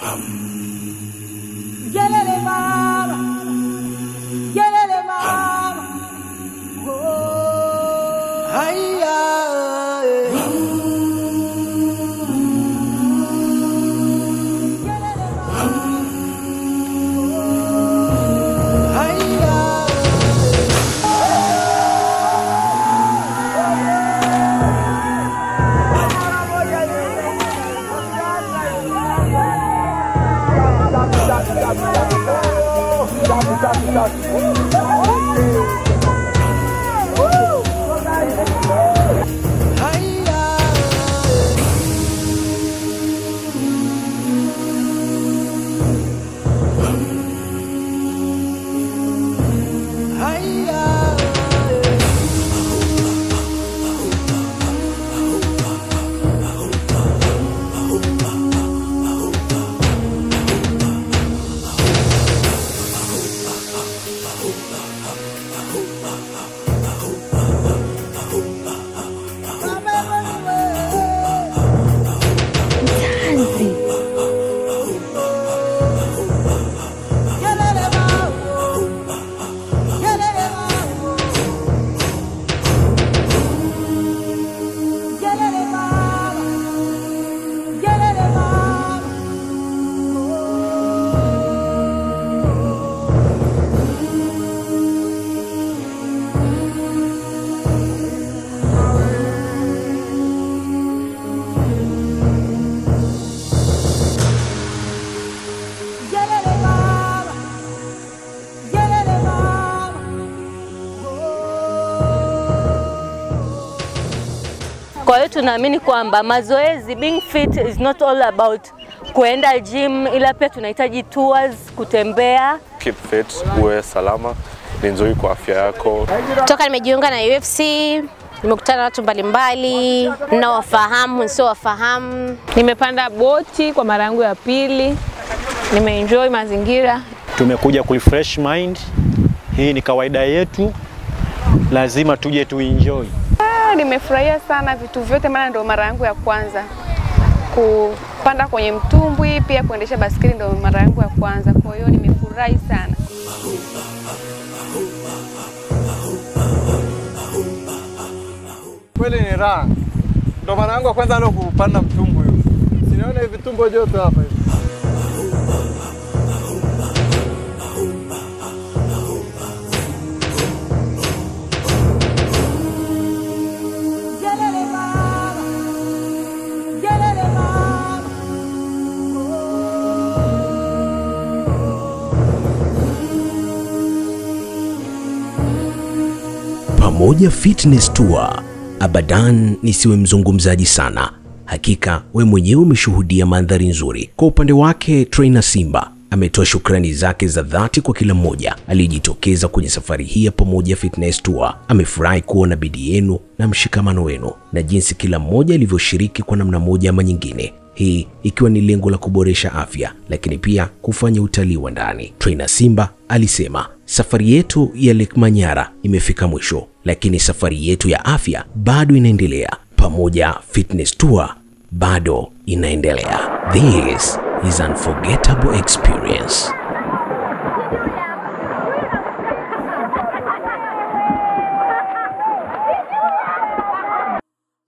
Yelele mama, yelele mama, oh. Haya, Yelele mama, haya. yelele mama, yelele mama, yelele mama, yelele mama, yelele mama, yelele mama. Kwa hiyo tunaamini kwamba mazoezi, being fit is not all about kuenda gym, ila pia tunahitaji tours, kutembea. keep fit, uwe salama, ni nzuri kwa afya yako. Toka nimejiunga na UFC nimekutana na watu mbalimbali ninawafahamu, nisiowafahamu. Nimepanda boti kwa mara yangu ya pili, nimeenjoy mazingira. tumekuja kurefresh mind. Hii ni kawaida yetu, lazima tuje tuenjoy. Ah, Nimefurahia sana vitu vyote, maana ndio mara yangu ya kwanza kupanda kwenye mtumbwi, pia kuendesha baskeli ndio mara yangu ya kwanza. Kwa hiyo nimefurahi sana. Kweli ni raha, ndo mara yangu ya kwanza leo kupanda mtumbwi huu. Sinaona hivi tumbo joto hapa hivi. Yelele mama, yelele mama, Pamoja Fitness Tour. Abadan nisiwe mzungumzaji sana, hakika we mwenyewe umeshuhudia mandhari nzuri. Kwa upande wake, trainer Simba ametoa shukrani zake za dhati kwa kila mmoja aliyejitokeza kwenye safari hii ya Pamoja Fitness Tour. Amefurahi kuona bidii yenu na mshikamano wenu na jinsi kila mmoja alivyoshiriki kwa namna moja ama nyingine hii ikiwa ni lengo la kuboresha afya lakini pia kufanya utalii wa ndani. Trainer Simba alisema safari yetu ya Lake Manyara imefika mwisho, lakini safari yetu ya afya bado inaendelea. Pamoja Fitness Tour bado inaendelea. This is unforgettable experience.